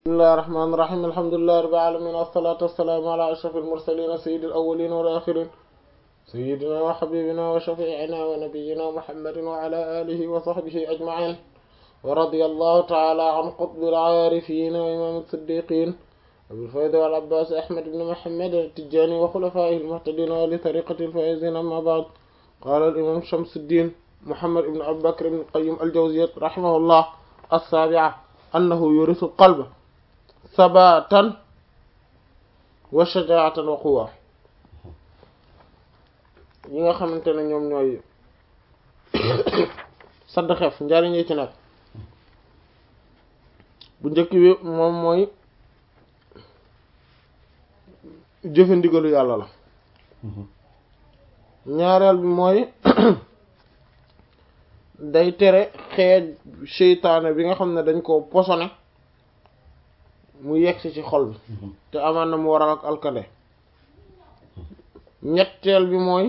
bismillahi rahmaani rahiim alhamdulillahi rabbil aalamiin wassalaatu wassalaamu ala ashrafil mursaliin sayyidil awwaliin wal aaxiriin sayyidinaa wa habiibinaa wa shafii'inaa wa nabiyyinaa muhammadin wa ala aalihi wa sahbihi ajma'iin wa radiyallahu ta'aalaa an qutbil aarifiin wa imaamil siddiiqiin abil faydi wal abbaas ahmad ibn muhammad at-tijaani wa xulafaa'ihil muhtadiin wa li tariiqatil faa'iziin ammaa ba'd qaala al-imaam Shamsuddiin Muhammad ibn Abi Bakr ibn Qayyim al-Jawziyya rahimahullah as-saabi'a annahu yurisu qalba sabaatan wa shajaa'atan wa quwwa yi nga xamante ne ñoom ñooy sadd xef njariñ yi ci nekk bu njëkk bi moom mooy jëfe ndigalu yàlla la ñaareel bi mooy day tere xeej seytaane bi nga xam ne dañ ko posone mu yegsi ci xol bi te amaan na mu waral ak alkande ñetteel bi mooy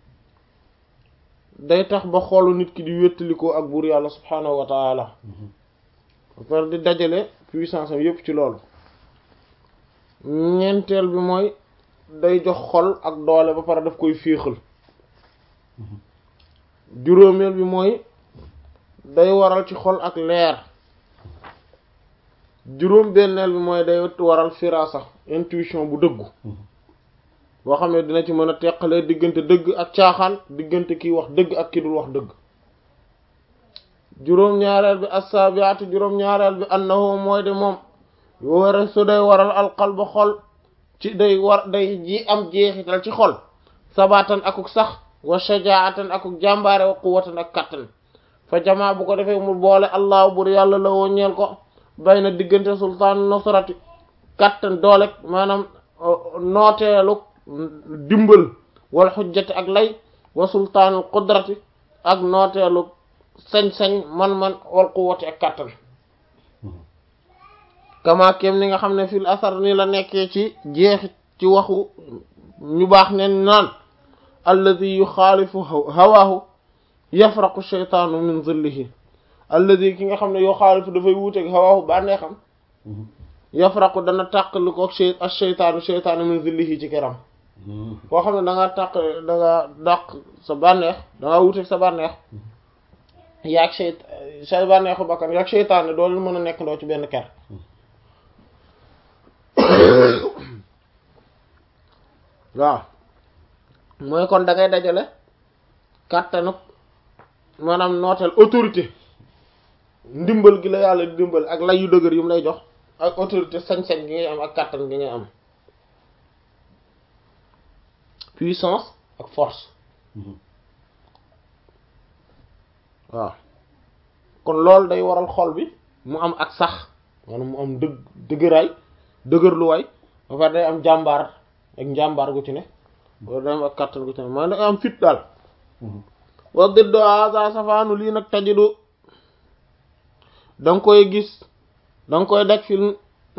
day tax ba xolu nit ki di wéttalikoo ak buur yàlla subhaanahu wa taala ba pare di dajale puissance am yépp ci loolu ñeenteel bi mooy day jox xol ak doole ba pare daf koy féexal juróomeel bi mooy day waral ci xol ak leer juróom benneel bi mooy day waral firasa intuition bu dëggu boo xam ne dina ci mën a teqalee diggante dëgg ak caaxaan diggante kiy wax dëgg ak ki dul wax dëgg juróom-ñaareel bi assaabiatu juróom-ñaareel bi annahu mooy de moom wara su day waral alqalba xol ci day war day ji am jeexital ci xol sabaatan akuk sax wa shajaatan akuk jàmbaare wa quwwatan ak kattan fa jamaa bu ko defee mu boole allah bur yàlla la woo ñeel ko bay na diggante sultaan nusrati kattan doolek maanaam nooteelu dimbal wal xujjati ak lay wa sultaanul qudrati ak nooteelu sañ-sañ man-man wal quwwati ak kattan kama kem ni nga xam ne fil asar ni la nekkee ci jeexit ci waxu ñu baax neen naan alladi yuxaalifu hawaahu yafraqu sheytaanu min zillihi alladi ki nga xam ne yuxaalifu dafay wuuteeg hawaahu bànnee xam yafraqu dana tàqali ko ak sheytaanu sheytaanu min zillihi ci keram koo xam ne da nga tàq da nga dàq sa bànneex da nga wuuteeg sa bànneex yaag seyt sa bànneexu bakkan yaag sheytaane doolu mën a nekk ndoo ci benn ker waaw mooy kon da ngay dajale kàttanu maanaam nooteel autorité ndimbal gi la yàlla di dimbal ak lay yu dëgër yu mu lay jox ak autorité sañ-sañ gi ngay am ak kàttan gi ngay am puissance ak force waaw kon loolu day waral xol bi mu am ak sax maanaam mu am dëgg dëgëraay dëgërluwaay ba pare day am jàmbaar ak njàmbaar gu ci ne wala day am ak kàttan gu ci ne maanaam day am fit daal wa diddo asa safaanu lii nag tajidu da nga koy gis da nga koy daj fil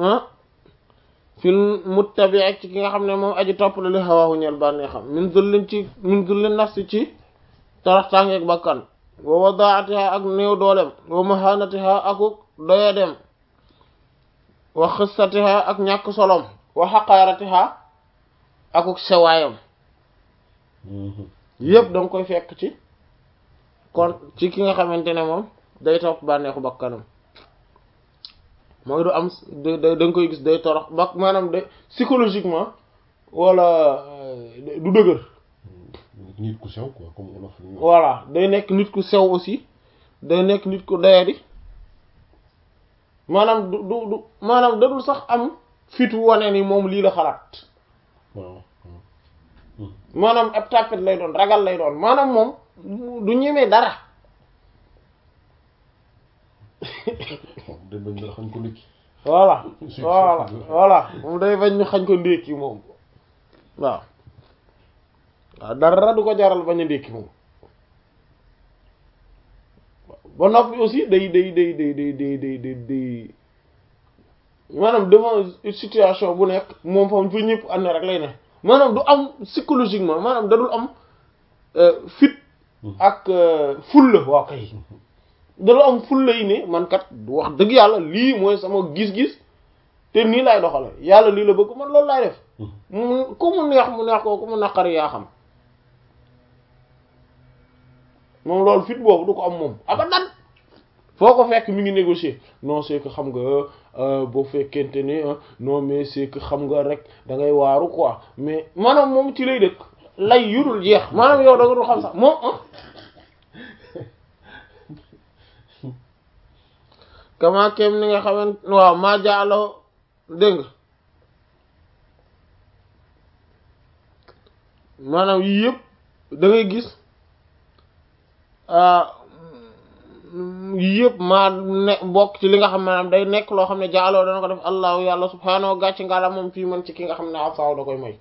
fil muttabi ak ci ki nga xam ne moom aji topp la li xawaahu ñeel bànnee xam min zullin ci min zullin nafsi ci taraxtàngeeg bakkan wa wadaatiha ak néew doolem wa mahanatiha akuk doyadem wa xissatiha ak ñàkk solom wa xaqaaratiha akuk sewaayam yëpp da nga koy fekk ci kon ci ki nga xamante ne moom day topp bànneexu bakkanam mooy du am da nga koy gis day torox ba maanaam de psychologiquement wala du dëgër nit ku sew quoi comme olof voilà day nekk nit ku sew aussi day nekk nit ku doyadi maanaam du du du maanaam dadul sax am fitu wane ni moom lii la xalaat waaw maanaam ab tàppet lay doon ragal lay doon maanaam moom du ñemee dara day bañ nga xañ ko ndékki voilà voilà voilà moom day bañ ñu xañ ko ndékki moom waaw waaw dara du ko jaral bañ a ndékki moom ba noppi aussi day day day day day day day day day maanaam devant situation bu nekk moom fam fa ñëpp ànd rek lay ne maanaam du am psychologiquement maanaam dadul am fit ak fulla waaw kay dadul am fulla yi ne man kat wax dëgg yàlla lii mooy sama gis-gis te nii lay doxale yàlla lii la bëgg man loolu laay def mu ku mu neex mu neex ko ku mu naqari yaa xam moom loolu fit boobu du ko am moom abadan foo ko fekk mi ngi négocier non c'est que xam nga boo fekkente ni non mais c'est que xam nga rek da ngay waaru quoi mais maanaam moom ci lay dëkk lay yurul jeex maanaam yow da nga dul xam sax moom kama kem ni nga xaman waaw maa jaalo dégg nga maanaam yii yëpp da ngay gis yii yëpp maa ne bokk ci li nga xam maanaam day nekk loo xam ne jaaloo dana ko def allahu yàlla subhaanahu gàcc ngala moom fii man ci ki nga xam ne afaaw da koy moy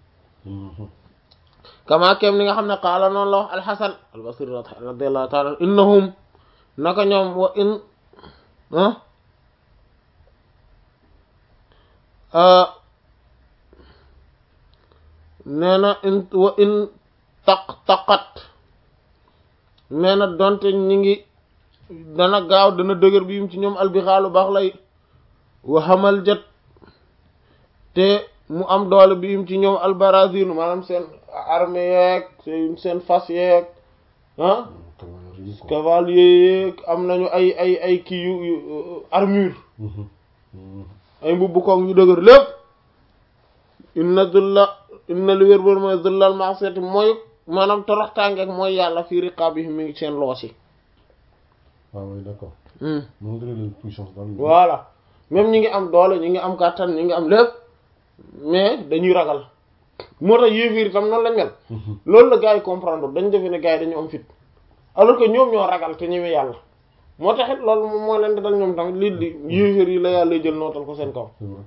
kama kem ni nga xam ne qaala noonu la wax alxasan albasri radiallahu taala innahum naka ñoom wa in nee na in wa in taq taqat nee na donte ñi ngi dana gaaw dana dëgër bi yim ci ñoom albixaalu baax lay waxamal jët te mu am doole bi yim ci ñoom albarazinu maanaam seen armée yeeg seen seen fas yeeg ah cavalier yeeg am nañu ay ay ay kii yu armure ay mbubbu koog ñu dëgër lépp inna dulla inna li wér boon mooy dullal maasiyati mooy maanaam toroxtaangeeg mooy yàlla fii riqaabihim mi ngi seen loos yi ah oui d'accord. moom dana leen puissance daal. voilà même ñi ngi am doole ñi ngi am kàttan ñi ngi am lépp mais dañuy ragal moo tax yéefiir itam noonu lañ mel. loolu la gars yi comprendre dañ defe ne gars yi dañu am fit alors que ñoom ñoo ragal te ñëwee yàlla moo tax it loolu moom moo leen di dal ñoom tamit lii di yéefiir yi la yàlla jël nootal ko seen kaw.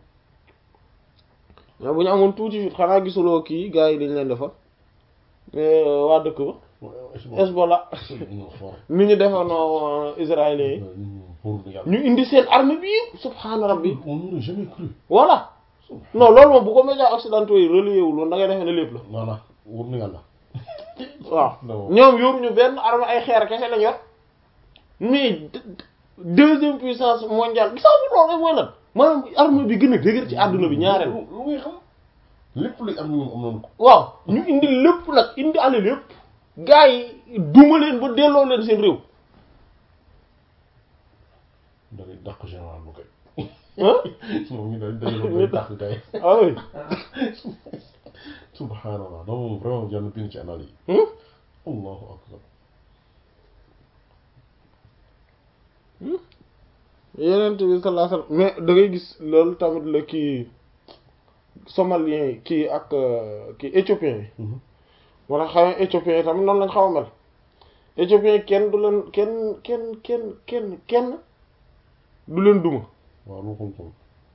mais bu ñu amoon tuuti fit xanaa gisuloo kii gars yi dañ leen defal waa dëkk ba. Hezbollah ni ñu defoonoo israéliens yi ñu indi seen armée bi subhaana rabbi on n'aurait jamais cru voilà non loolu moom bu ko médias occidentaux yi relayé wul woon da ngay defee ne lépp la voilà wóor na yàlla waaw ñoom yoruñu benn armée ay xeer kese lañ yor mais deuxième puissance mondiale gisaa bu loolu mooy lan maanaam armée bi gën a dëgër ci àdduna bi ñaareel lu ngay xam lépp luy am ñoom am nañu ko waaw ñu indi lépp nag indi ale lépp gaa yi duma leen ba delloo leen seen réew da ngay dàq général bu koy ah moom ñu dañ dañ koy dàq kay ah oui subhanallah non moom vraiment jàll bind ci anal yi Hmm? allahu akbar yeneen bi sallallahu alayhi wasallam mais da ngay gis loolu tamit la kii somalien yi kii ak euh, kii éthiopien yi Mhm. moo tax xamee éthiopien yi tamit noonu lañ xaw a mel éthiopien yi kenn du leen kenn kenn kenn kenn kenn du leen duma waaw loo xam ko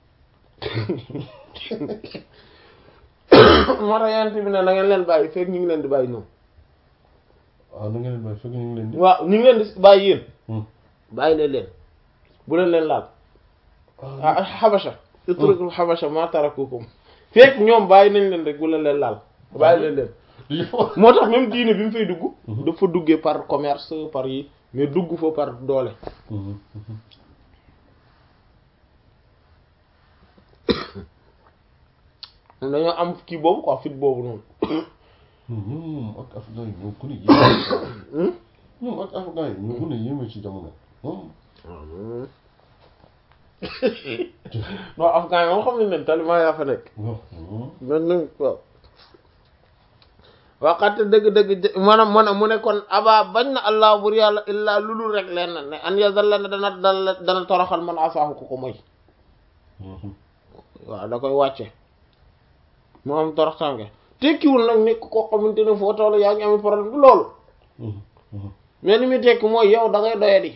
moo tax yeneen bi ne na ngeen leen bàyyi fekk ñu ngi leen di bàyyi ñoom ah na ngeen leen bàyyi fekk ñu ngi leen di waaw ñu ngi leen di bàyyi yéen Hmm. bàyyi leen leen bu leen leen laal ah xabasha utrukul xabasha ma tarakukum fekk ñoom bàyyi nañ leen rek bu leen leen laal bàyyi leen leen moo tax même diine bi mu fay dugg Mhm. dafa duggee par commerce par yi mais dugg fa par doole Mhm, mhm. dañoo am kii boobu quoi fit boobu noonu ñoom ak afghan yi ñoo gën a yéeme ñoom ak afghan yi ñoo gën a yéeme ci jamono moom non afghan yi moom xam nañ ne taliban yaa fa nekk waaw moom man nag waaw waxate dëgg-dëgg jë- maanaam mu ne mu ne kon aba bañ na allah bur yàlla illaa lulul rek leen na ne an yazalla ne dana dana dana toroxal man asaahu ko ko moy Mhm. waaw da koy wàcce mu am toroxtaange tekkiwul nag nekk koo xamante ne foo toll yaa ngi am problème du loolu Mhm, mhm. mais li muy tekki mooy yow da ngay doyadi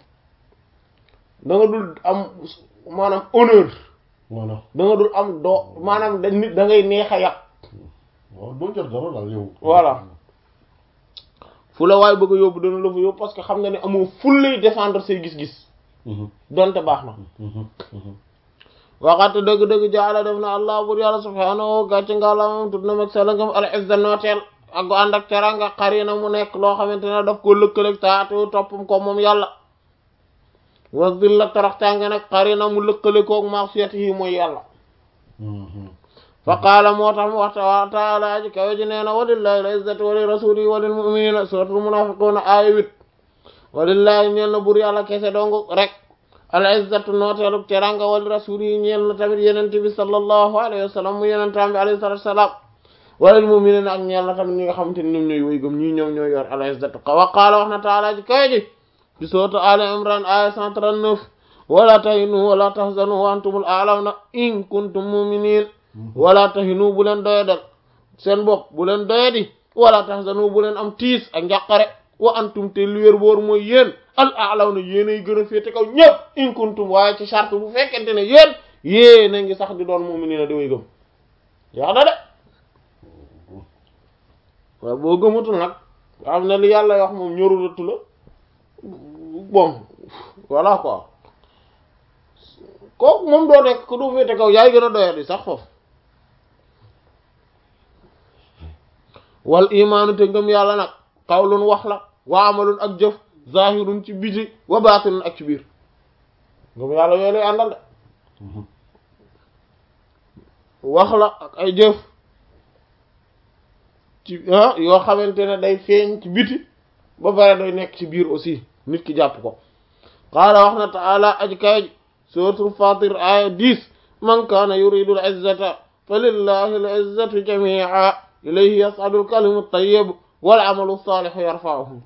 da nga dul am maanaam honneur voilà da nga dul am doo maanaam da nit da ngay neex a yàq waaw doo jar dara daal yow Voilà. fu la waay bëgg a yóbbu dana la fa yóbbu parce que xam nga ne amoo ful lay défendre say gis-gis Mhm, donte baax na mhm, mhm. waxaate dëgg-dëgg jaala def na allah bur yàlla subhaanahu gàcce ngalamam tut na mag salangam al izza nooteel ak gu ànd ak teranga xari na mu nekk loo xamante ne daf ko lëkkaleeg taatu toppam ko moom yàlla wa dilla toroxtaange nag qarina mu lëkkale koog ma'siyatihi mooy yàlla fa qaala moo tax mu waxta wa taala aji kawe ji nee na walillahi al-izzatu wa li rasulihi wa lil mu'minina suratul munafiquna aaya huit walillahi ñeel na bur yàlla kese dong rek al-izzatu nooteelu teranga wa li rasulihi ñeel na tamit yenente bi sallallahu alayhi wa sallam mu yenentaam bi alayhi salatu wassalam wa lil mu'minina ak ñeel na tamit ñi nga xamante ni ñoom ñooy woy gëm ñii ñoom ñooy yor al-izzatu wa qaala wax na taala aji kawe ji ci sourate Ali Imran aya 139 wala tahinu wala tahzanu wa antumul a'lawna in kuntum mu'minin wala tahinu bu leen doyadal seen bopp bu leen doyadi wala tahzanu bu leen am tiis ak njàqare wa antum te lu wér boor mooy yéen al a'lawna yéen ay gën a féete kaw ñëpp in kuntum waaye ci charte bu fekkente ne yéen yéen a ngi sax di doon mu'minina di way gëm yaa da de waaw boo gëmatul nag am na li yàlla wax moom ñorulatu la bon voilà quoi kooku moom doo nekk ku du féete kaw yaay gën a doyadi sax foofu wal imaanu te ngëm yàlla nag qawlun wax la wa amalun ak jëf zahirun ci biti wa baatinun ak ci biir ngëm yàlla yooyu lay àndal de wax la ak ay jëf ci ah yoo xamante ne day feeñ ci biti ba pare day nekk ci biir aussi nit ki jàpp ko qaala wax na taala aj kay suratul fatir aya 10 man kaana yuridu al izzata fa lillahi al izzatu jami'a ilayhi yas'adu al kalimu at-tayyib wal amalu salihu yarfa'uhu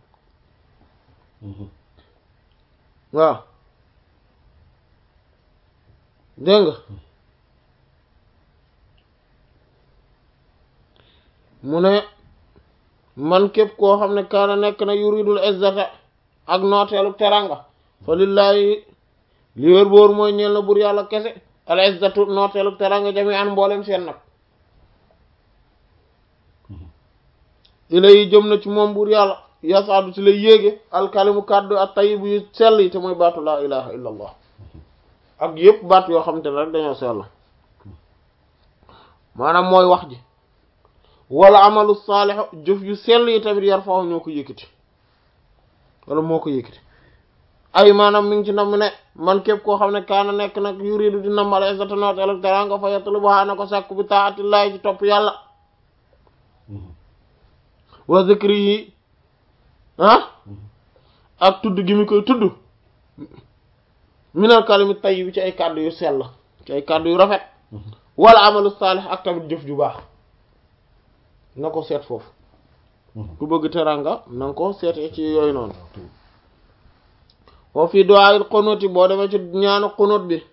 waaw dégg nga mu ne man képp koo xam ne kaana nekk na yuridul izzata ak nooteelu teranga fa lillahi li wér boor mooy ñeel na bur yàlla kese al izzatu nooteelu teranga jami an mboolem seen nag ilay jëm na ci moom bur yàlla yasaadu ci lay yéege alkalimu kàddu ak tayibu yu sell yi te mooy baatu laa ilaha illa allah ak yëpp baat yoo xam te ne rek dañoo sell maanaam mooy wax ji wala amalu saalih jëf yu sell yi tamit yar faaw ñoo ko yëkkati wala moo ko yëkkati ay maanaam mi ngi ci nam ne man képp koo xam ne kaana nekk nag yuridu di nam al izzata nootel ak teranga fa yatlubuha na ko sàkku bi taatillahi ci topp yàlla wa zikri yi ah ak tudd gi mi koy tudd minal kalimi tayyib ci ay kàddu yu sell ci ay kàddu yu rafet wala amalu saalih ak tamit jëf ju baax na ko seet foofu ku bëgg teranga na nga ko seetee ci yooyu noonu wa fi du'aa'il qunuut boo demee ci ñaanu qunuut bi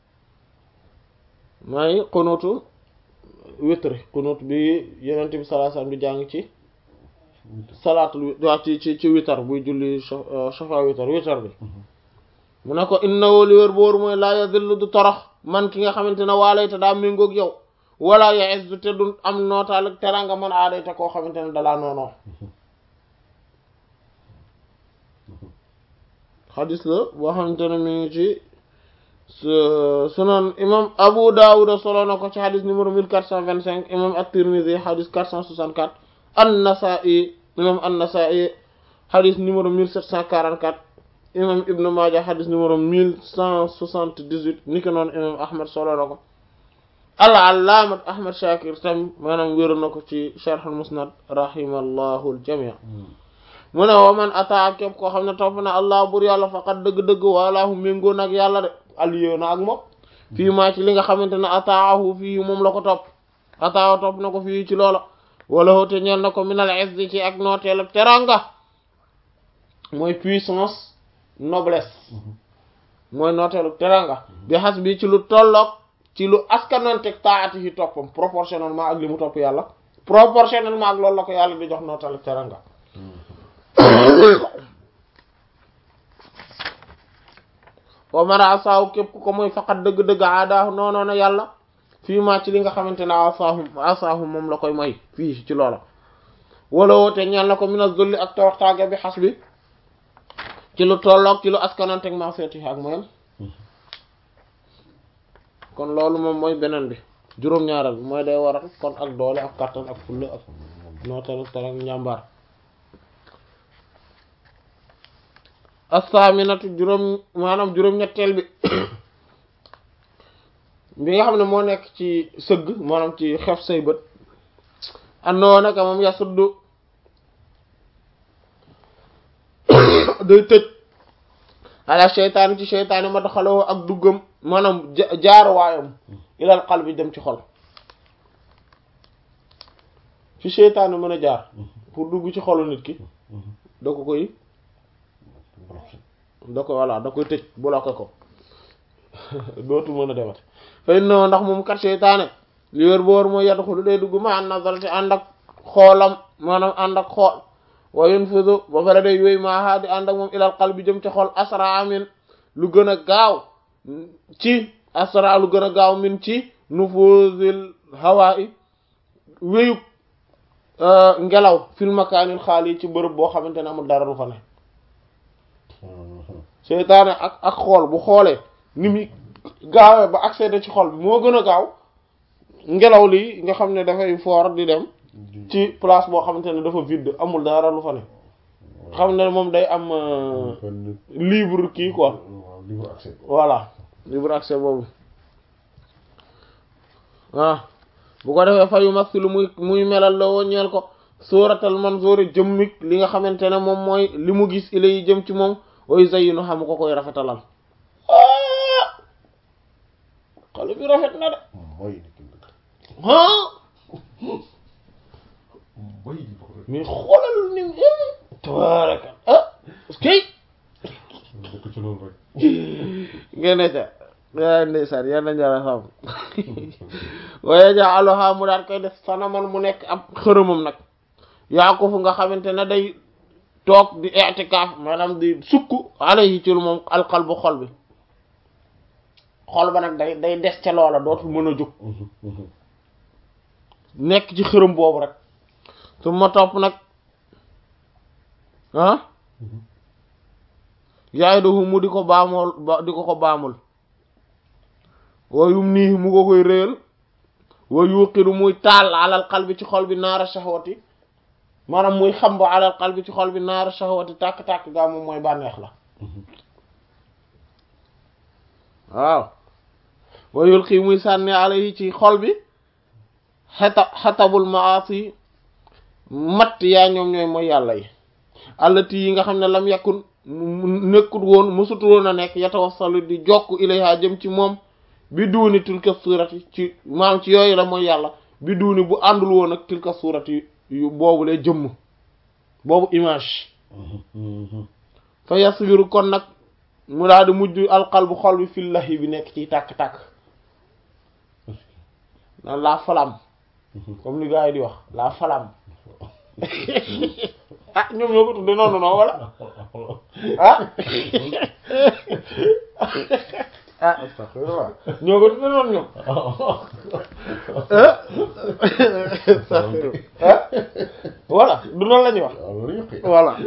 may qunuutu witri qunuut bi yenent bi sallallahu alayhi wasallam di jàng ci salaatul waa ci ci ci witar buy julli shafa witar witar bi mu ne ko innahu li wér boor mooy laa yadillu du torox man ki nga xamante ne waalayta daa méngoog yow wala ya'izzu te du am nootaal ak teranga man aadayta koo xamante ne dalaa noonoo xadis la boo xamante ne mi ngi ci sunan imam Abu Dawud solo na ko ci xadis numéro 1425 imam at-Tirmidhi xadis 464 an-Nasa'i imam an-Nasa'i xadis numéro 1744 imam Ibn Maaja xadis numéro 1178 ni ko noonu imam Ahmad solo na ko al-Allaamat Ahmad Shakir tam maanaam wéeru na ko ci Sharh al-Musnad rahimallahu al-jami' mu ne wa man ataa képp koo xam ne topp na allah bur yàlla faqat dëgg-dëgg walaahu méngoo nag yàlla de aliyoo na ak moom fii maa ci li nga xamante ne ataahu fii moom la ko topp ataahu topp na ko fii ci loola wala hoote ñeel na ko minal izzi ci ak nooteel ak teranga mooy puissance noblesse mooy nooteel ak teranga bi xas bi ci lu tolloog ci lu askananteg taati yi toppam proportionnellement ak li mu topp yàlla proportionnellement ak loolu la ko yàlla di jox nooteel ak teranga wa mara asaahu képp ko mooy faqat dëgg-dëgg aadaahu noonoona yàlla fii maa ci li nga xamante ne asaahu asaahu moom la koy may fii ci loola wala woote ñeel na ko mina zulli ak toroxtaage bi xas bi ci lu tolloog ci lu askananteg ma seeti ak moyam kon loolu moom mooy beneen bi juróom-ñaaral bi mooy day waral kon ak doole ak kattan ak fulla ak nootal ak njàmbaar as-saminatu juróom maanaam juróom-ñetteel bi bi nga xam ne moo nekk ci sëgg maanaam ci xef say bët andoo naka moom yasuddu day tëj ala seytaane ci seytaane ma daxaloo ak duggam maanaam jaaruwaayam ilal qalbi dem ci xol fi seytaane mën a jaar pour dugg ci xolu nit ki da ko koy da ko voilà da koy tëj bloqué ko dootu mën a demat fay no ndax moom kat seytaane li wér boor mooy yaddu xulu day dugg ma an nazarati ànd ak xoolam maanaam ànd ak xool wa yanfudu ba pare day yooyu maaha di ànd ak moom ilal qalbi jëm ci xol asra amin lu gën a gaaw ci asra lu gën a gaaw min ci nufuzil hawa i wéyub ngelaw fil makaanil xaal yi ci bërëb boo xamante ne amul dara lu fa ne seytaane ak ak xool bu xoolee ni muy gaawee ba accéder ci xol bi moo gën a gaaw ngelaw li nga xam ne dafay foor di dem ci place boo xamante ne dafa vide amul dara lu fa ne xam ne moom day am libre kii quoi libre accès voilà libre accès boobu waaw bu ko defee fayu masilu muy muy melal la woo ñeel ko suratal manzuri jëmmik li nga xamante ne moom mooy li mu gis ila yi jëm ci moom way zayyinu xam ko koy rafetalal xale bi rafet na de mooy ah mooy mais xoolal ni tabaraka ah kay dëkk ci loolu rek ngeen ne ca yaa ndeysaan yal nañu yàlla xam waaye ja aloha mu daal koy def sanaman mu nekk ab xërëmam nag yaa ko fu nga xamante ne day toog di i'tikaaf maanaam di sukk alayhi ci lu moom alqalbu xol bi xol ba nag day day des ca loola dootul mën a jóg nekk ci xërëm boobu rek su ma topp nag ah yaay doxu mu di ko baamool ba di ko ko baamul wayum nii mu ko koy réyal wa yuqidu muy taal alal qalbi ci xol bi naara shahwati maanaam muy xam ba alal qalbi ci xol bi naara shahwati tàkk-tàkk gaa moom mooy bànneex la waaw wa yulqi muy sànni alayhi ci xol bi xeta xetabul maasi matt yaa ñoom ñooy mooy yàlla yi allati yi nga xam ne lam yakun nekkut woon mësutu woon a nekk yatawassalu di jokk ilayha jëm ci moom bi duuni tilka suurati ci maam ci yooyu la mooy yàlla bi duuni bu àndul woon ak tilka suurati yu boobu lay jëmm boobu image fa yaswiru kon nag mu daal di mujj alqalbu xol bi fillahi bi nekk ci tàkk-tàkk naan la flamme comme li gars yi di wax la flamme ah ñoom ñoo ko tudde noonu noonu wala ah ah astaghfirullah ñoo ko tudde noonu ñoom ah voilà du noonu la ñuy wax waaw loolu yëpp voilà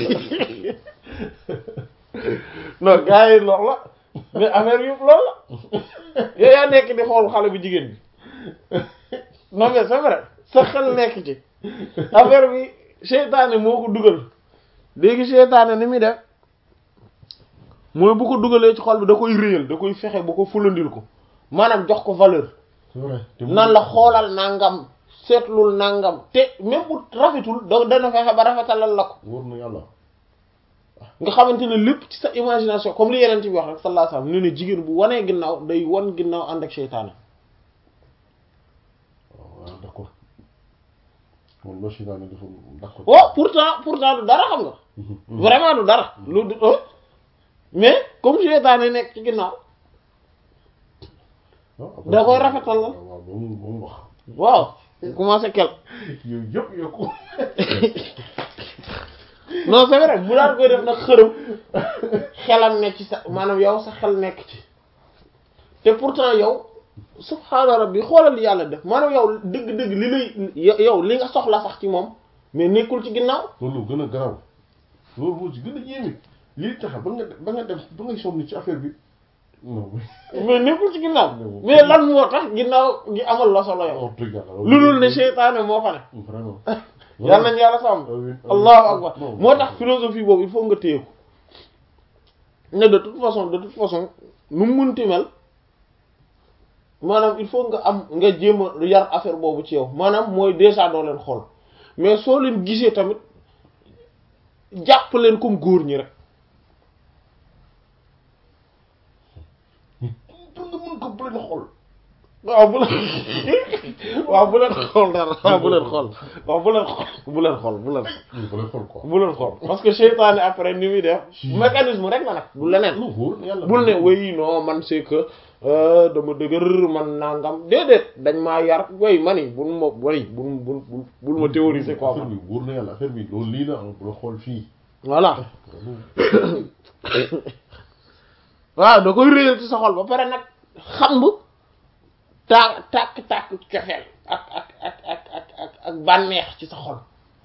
non gars yi loolu la mais affaire yëpp loolu la yow yaa nekk di xool xale bu jigéen bi non mais c'est vrai sa xel nekk ci affaire bi seytaane moo ko dugal léegi seytaane ni muy def mooy bu ko dugalee ci xol bi da koy réyal da koy fexe ba ko fulandil ko maanaam jox ko valeur c'est vrai te nan la xoolal nangam seetlul nangam te même bu rafetul da dana fexe ba rafetalal la ko wóor na yàlla nga xamante ne lépp ci sa imagination comme li yeneen bi wax rek sallallahu alayhi wasallam ne ne jigéen bu wanee ginnaaw day wan ginnaaw ànd ak seytaane waaw d'accord moom loolu si daanaka dafa d'accord. oh pourtant pourtant du dara xam nga vraiment du dara lu du mais comme seytaane nekk ci ginnaaw da koy rafetal la waaw ba mu ba mu wax. waaw commencé kel yooyu yëpp yokku. non c'est vrai bu daan koy def nag xërëm xelam nekk ci sa maanaam yow sa xel nekk ci te pourtant yow subhaana rabbi xoolal li yàlla def maanaam yow dëgg-dëgg li lay yow li nga soxla sax ci moom mais nekkul ci ginnaaw loolu gën a garaaw loolu moo ci gën a yéeme lii tax ba nga ba nga dem ba ngay sonn ci affaire bi non mais nekkul ci ginnaaw mais lan moo tax ginnaaw gi amal la solo yow wax dëgg yàlla lu dul ne seytaane moo fa ne vraiment yàlla nañ yàlla sàmm allahu akbar moo tax philosophie boobu il faut nga téye ko ne de toute façon de toute façon nu mu munti mel maanaam il faut nga am nga jéem a yar affaire boobu ci yow maanaam mooy déjà doo leen xool mais soo leen gisee tamit jàpp leen comme góor ñi rek pour nga mën ko bu leen xool waaw bu leen waaw bu leen xool dara waaw bu leen xool waaw bu leen xool bu leen xool bu leen bu leen xool quoi bu leen xool parce que seytaane après ni muy def mécanisme rek la nag du leneen lu wóor yàlla bul ne way non man c'est que dama dëgër man nangam déedéet dañ maa yar way mani bul ma way bul bul bul ma théoriser quoi affaire man bi wóor na yàlla affaire bi loolu lii la bu la xool fii voilà waaw da koy réyal ci sa xol ba pare nag xam taa tàkk tàkk cofeel ak ak ak ak ak ak ak bànneex ci sa xol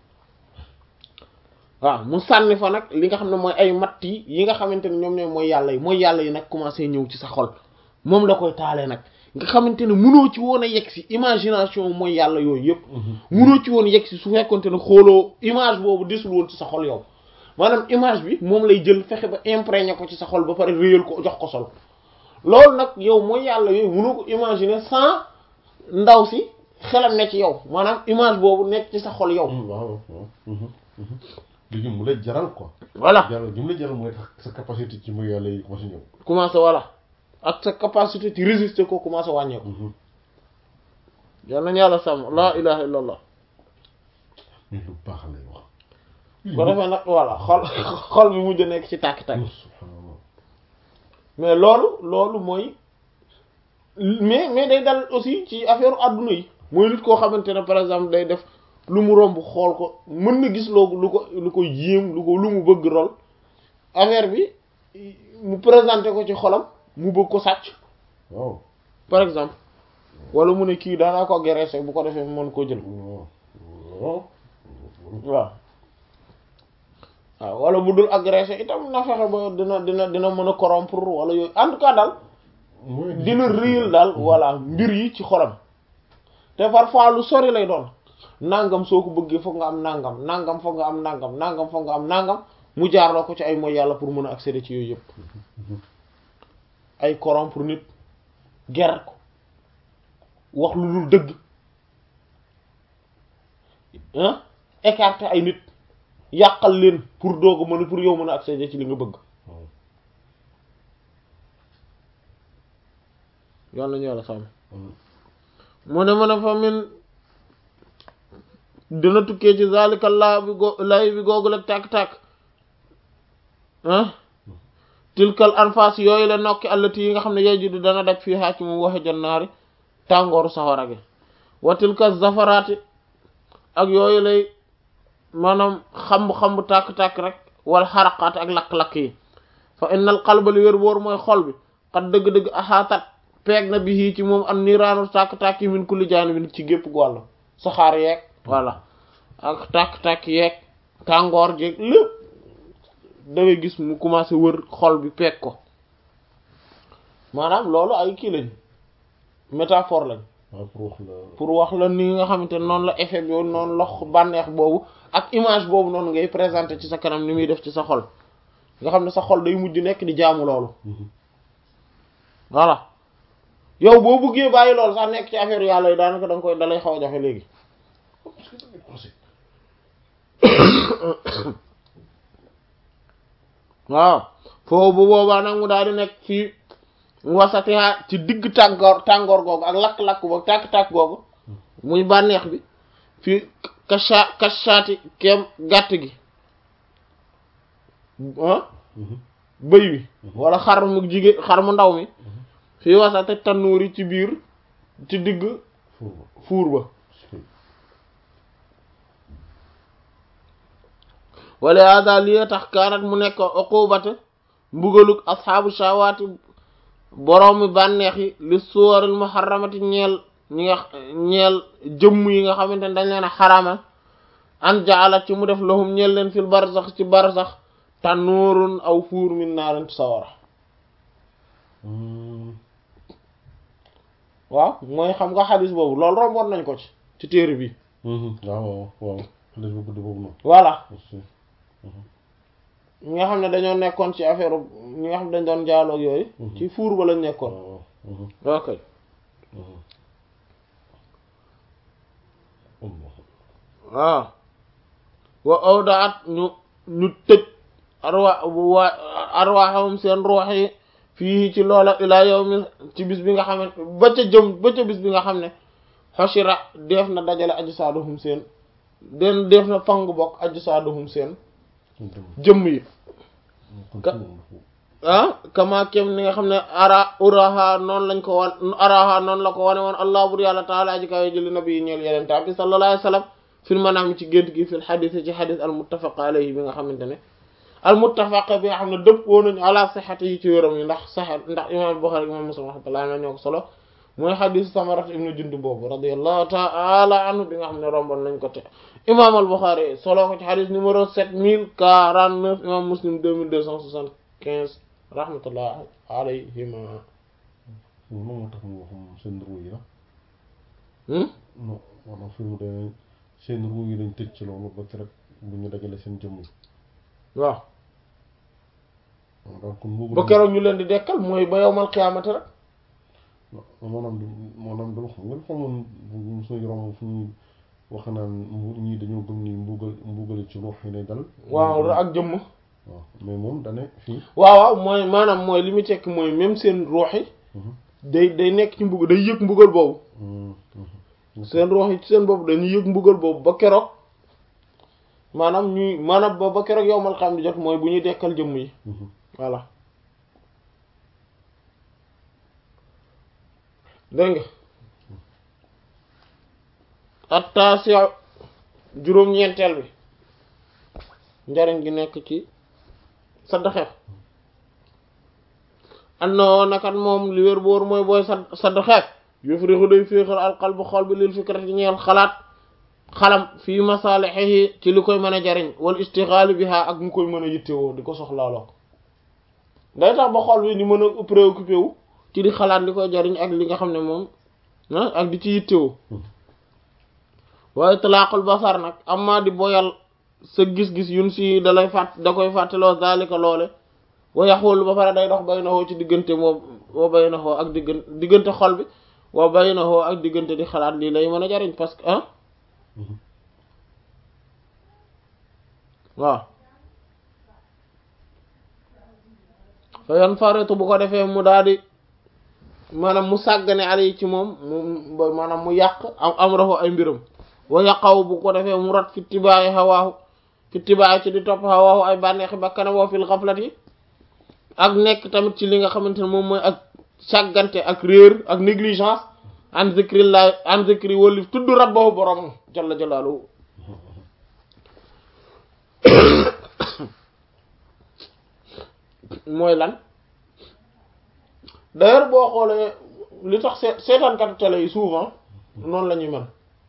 waaw mu sànni fa nag li nga xam ne mooy ay matt yi yi nga xamante ne ñoom ñooy mooy yàlla yi mooy yàlla yi nag commencé ñëw ci sa xol moom la koy taalee nag nga xamante ne munoo ci woon a yegg si imagination mooy yàlla yooyu yëpp munoo ci woon yegg si su fekkonte ne xooloo image boobu desul woon ci sa xol yow maanaam image bi moom lay jël fexe ba imprégné ko ci sa xol ba pare réyal ko jox ko sol loolu nag yow mooy yàlla yooyu munoo ko imaginer sans ndaw si xelam ne ci yow maanaam image boobu nekk ci sa xol yow waaw waaw léegi mu lay jaral quoi voilà jaral gi mu lay jaral mooy tax sa capacité ci muy yàlla yi commencé ñëw commencé voilà ak sa capacité ci résister ko commencé wàññeeku yal nañu yàlla sàmm laa ilaha illa allah mais lu baax lay wax ko defee nag voilà xol xol bi mujj nekk ci tàkk-tàkk subhanallah mais loolu loolu mooy mais mais day dal aussi ci affaire adduna yi mooy nit koo xamante ne par exemple day def lu mu romb xool ko mën na gis loogu lu ko lu ko yéem lu ko lu mu bëgg rol affaire bi mu présenté ko ci xolam mu bëgg ko sàcc waaw par exemple wala mu ne kii daanaa ko agressé bu ko defee mën koo jël waaw waaw waaw waaw wala bu dul agressé itam na fexe ba dina dina dina mën a corrompre wala yooyu en tout cas daal mooy dina réel daal voilà mbir yi ci xolam te parfois lu sori lay doon nangam soo ko bëggee foog nga am nangam nangam foog nga am nangam nangam foog nga am nangam mu jaarloo ko ci ay mooy yàlla pour mën a accéder ci yooyu yëpp ay corrompre nit ger ko wax lu dul dëgg ah écarter ay nit yàqal leen pour doog a mën a pour yow mën a accéder ci li nga bëgg yàlla nañu yàlla sàmm mu ne mën a fa min dina tukkee ci zalika laa bi go lay bi googul ak tàkk-tàkk ah tilkal anfas yooyu la nokki allati yi nga xam ne yey juddu dana daj fii xaac moom waxe jannaari tàngooru sawara gi wa tilka zafaraati ak yooyu lay maanaam xamb-xamb tàkk-tàkk rek wala xaraqaat ak lakk-lakk yi fa innal qalba li wér boor mooy xol bi xat dëgg-dëgg axaatat peeg na bi hii ci moom am niiraanu tàkk-tàkk yi min kulli jaanibin ci gépp wàllu saxaar yeeg voilà ak tàkk-tàkk yeeg tàngoor jeeg lépp da ngay gis mu commencé wër xol bi peeg ko maanaam loolu ay kii lañ métaphore lañ waaw pour wax la pour wax la ni nga xamante ne noonu la effet bi noonu la bànneex boobu ak image boobu noonu ngay présenter ci sa kanam ni muy def ci sa xol nga xam ne sa xol day mujj nekk di jaamu loolu voilà yow boo buggee bàyyi loolu sax nekk ci affaire yàlla yi daanaka da nga koy dalay xaw a jafe léegi parce que tamit aussi waaw foofu bu boobaa nag mu daal di nekk fii wasatiha ci digg tàngoor tàngoor googu ak lakk-lakk boobu tàkk-tàkk googu muy bànneex bi fii kasha kashaati kem gàtt gi ah bëy wi wala xar mu jigéen xar mu ndaw mi fii wasate tannuur yi ci biir ci digg foofu fuur ba wala hada li tax kaanat mu nekk uqubata mbugaluk asxaabu shawaati boroomi bànneex yi li suwaril muharramati ñeel ñi nga ñeel jëmm yi nga xamante ne dañ leen a xarama an jaala ci mu def lahum ñeel leen fil barzax ci barzax tannuurun aw fuur min naarin sawara waaw mooy xam nga xadis boobu loolu romboon nañ ko ci ci téere bi waaw waaw waaw xale bu gudd boobu noonu voilà ñi nga xam ne dañoo nekkoon ci affaire ñi nga xam ne dañ doon jaaloog yooyu ci fuur ba lañ nekkoon waaw ok waaw wa awdaat ñu ñu tëj arwa wa arwaxahum seen ruux yi fii ci loola ilaa yawmi ci bis bi nga xam ne ba ca jëm ba ca bis bi nga xam ne xoshira def na dajale ajsaaduhum seen den def na fang bokk ajsaaduhum seen jëmm yi ah kama kem ni nga xam ne ara uraha noonu lañ ko wan araha noonu la ko wane woon allah bur yàlla taala aji kawe jëli nabi yi ñeel yeneen ta bi sallallahu alayhi wa sallam fil manaam ci gént gi fil xadis ci xadis al muttafaq alayhi bi nga xamante ne al muttafaq bi nga xam ne dëppoo nañu ala sixati yi ci wéram yi ndax sax ndax imam Buxaari imam Muslim rahmatullah na ñoo ko solo mooy xadis Samarat ibnu Jundub boobu radiyallahu taala anhu bi nga xam ne romboon nañ ko te imam al Buxaari solo ko ci xadis numéro sept mille quarante neuf imam Muslim deux mille deux cent soixante quinze rahmatullah alayhima moom moo tax mu wax moom seen ruu yi la non maanaam fi mu demee seen ruu yi lañ tëj ci loolu ba rek bu ñu dajale seen jëmm yi waaw donc mbugal ba keroog ñu leen di dekkal mooy ba yowmal qiyaamati rek maanaam du maanaam dama xam nga xamoon bu suñu romb fu ñuy wax naan mbu ñii dañoo gëm ni mbugal mbugal ci ruux yi lay dal waaw ak jëmm waaw mais moom dane fii waaw waaw mooy maanaam mooy li muy tekk mooy même seen ruux yi day day nekk ci mbugal day yëg mbugal boobu seen ruux yi ci seen bopp dañuy yëg mbugal boobu ba keroog maanaam ñuy maanaam ba ba keroog yowmal xam di jot mooy bu ñuy dekkal jëmm yi voilà dégg nga attaasi juróom-ñeenteel bi njariñ gi nekk ci saddaxe annoo nakat moom li wér boor mooy booy sa saddaxe yufrihu day féexal alqalbu xol bi lil fikrati ñeel xalaat xalam fii masalihihi ci li koy mën a jariñ wal istixaali biha ak mu koy mën a yittewoo di ko soxlaaloo day tax ba xol bi di mën a préoccupé wu ci di xalaat li koy jariñ ak li nga xam ne moom ak di ci yittewoo waaye talaaqul basar nag amma di boyal sa gis-gis yun si da lay fàtt da koy fàttaloo zalika loole wa yaxul ba pare day dox bay na xoo ci diggante moom wa bay na xoo ak diggante diggante xol bi wa bay na xoo ak diggante di xalaat lii lay mën a jariñ parce que ah waaw fa yan faretu bu ko defee mu daal di maanaam mu sàggane ali ci moom mu maanaam mu yàq am am raxu ay mbiram wa yaqaw bu ko defee mu rat fi tibaayi xawaahu fi tibaayi ci di topp xawaahu ay bànneexi bakkana woo fil xaflati ak nekk tamit ci li nga xamante ne moom mooy ak sàggante ak réer ak négligence an zikrillah an zikri wali tudd rabbahu borom jalla jalaaluhu mooy lan d'ailleurs boo xoolee li tax seet seetaankatu télé yi souvent noonu la ñuy mel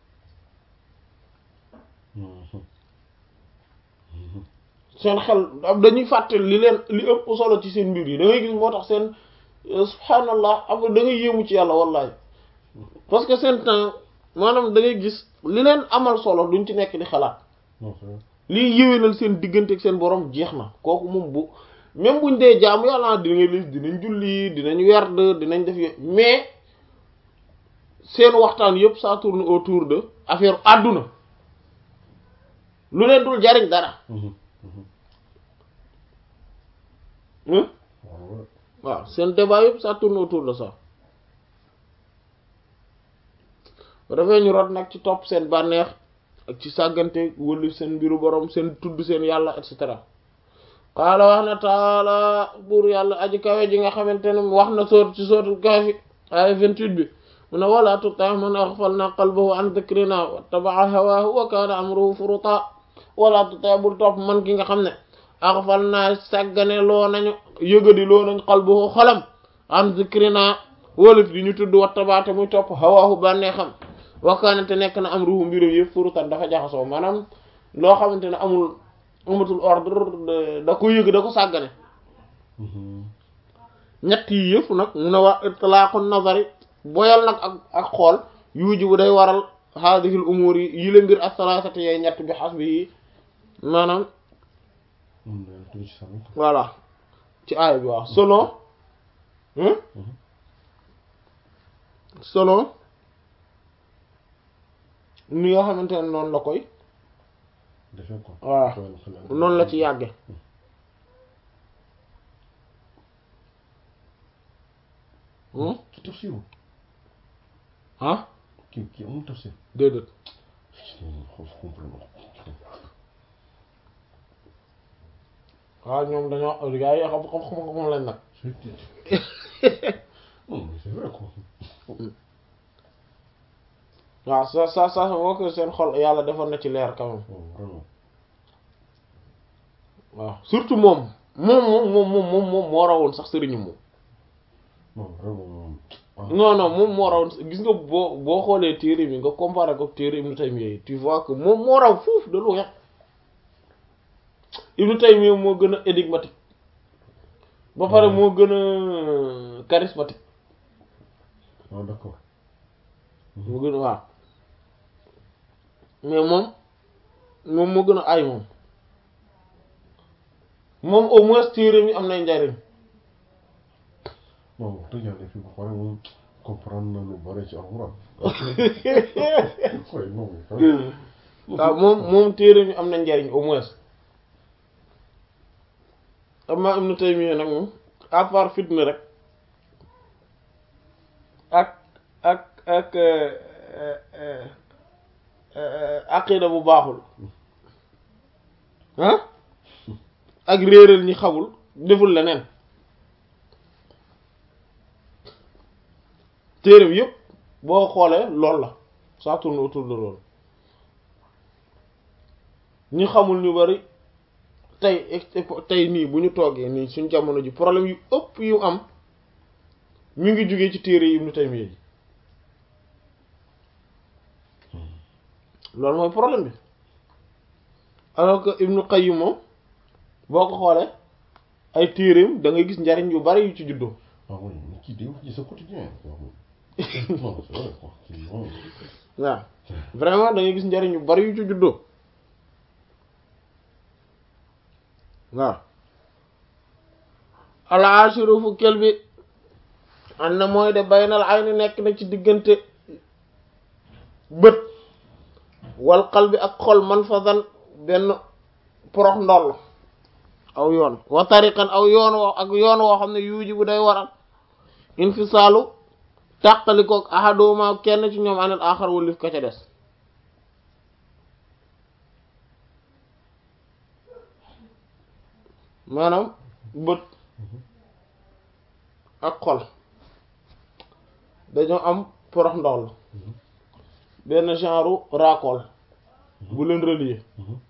seen xel dañuy fàtte li leen li ëpp solo ci seen mbir yi da ngay gis moo tax seen subhanallah am da ngay yéemu ci yàlla wallahi parce que seen temps maanaam da ngay gis li leen amal solo duñ ci nekk di xalaat lii yéwénal seen diggante ak seen borom jeex na kooku moom bu même buñ dee jaamu yàlla di ngay lis dinañ julli dinañ werd dinañ def yooyu mais seen waxtaan yëpp ça tourne autour de affaire àdduna lu leen dul jariñ dara waaw seen débat yëpp ça tourne autour de ça ba dafay ñu rot nag ci topp seen bànneex ak ci sàggante wëllu seen mbiru borom seen tudd seen yàlla et cetera qaala wax na taala buur yàlla aji kawe ji nga xamante ne wax na soot ci sootul Kahfi ay 28 bi mu ne wala tuti man aghfalna qalbahu an dhikrina wattaba'a hawaahu wa kaana amruhu furuta wala tuti bul topp man ki nga xam ne aghfalna sàggane loo nañu yëgadi loo nañ qalbahu xolam an dhikrina wólif di ñu tudd wattabaate muy topp hawaahu bànnee xam wa kaana te nekk na amruhu mbirum yëpp furutan dafa jaxasoo maanaam loo xamante ne amul amatul ordre da ko yëg da ko sàggane ñett yi yëpp nag mu ne wax itlaaqu nazari boyal nag ak ak xool yuuji bu day waral haadihil umuur yi yi la mbir as-salaasati yooyu ñett bi xas bi yi maanaam tuuti ci sànni. voilà ci aaya bi waaw selon hein selon ni nga xamante ne noonu la koy defee ko. voilà Tooyal xel ak- noonu la ci yàgge hmm ci tafsiru ah kii kii amul tafsir. déedéet xool comprendre waaw ñoom dañoo gars yi xam xam xam xam lañ nag non mais c'est vrai quoi. waaw sa sa sa boo ko seen xol yàlla defoon na ci leer quand même Oh, vraiment. waaw surtout moom moom moom moom moom moom moom moo rawoon sax sëriñu moom non vraiment moom. ah. non non moom moo rawoon gis nga boo boo xoolee téere bi nga comparé ko téere Ibnu Taymiyya yi tu vois que moom moo raw foofu de loin Ibnu Taymiyya moo gën a énigmatique ba pare moo gën a charismatique ah d'accord. moo gën a waaw mais moom moom moo gën a ay moom moom au moins téere mi am nay njariñ non wax dëgg yàlla fii ba pare moom comprendre na lu bare ci alxuraan. waaye non mais quand même. waaw moom moom téere mi am na njariñ au moins amma Ibnu Taymiyya nag moom à part fitna rek ak ak ak aqida bu baaxul ah ak réeral ñi xamul deful leneen téere bi yëpp boo xoolee lool la ça tourne autour de loolu ñi xamul ñu bari tey tey nii bu ñu toogee nii suñ jamono ji problème yu ëpp yu am mi ngi jógee ci téere yi Ibnu Taymiyya yi loolu mooy problème bi alors que Ibnu Qayyim moom boo ko xoolee ay téereem da ngay gis njariñ yu bari yu ci juddoo ah oui mais kii day wax ci sa quotidien quoi. non c'est vrai quoi kii moom. waaw vraiment da ngay gis njariñ yu bari yu ci juddoo waaw al-ashiru fukkeel bi an na mooy de baynal ayni nekk na ci diggante bët wal qalbi ak xol man fadan benn porox ndoll aw yoon wa tariqan aw yoon woo ak yoon woo xam ne yuuji bu day waral infisaalu tàqalikook ahaduma kenn ci ñoom anil axar wulif ka ca des maanaam bët ak xol dañoo am porox ndoll benn genre raakool bu leen relier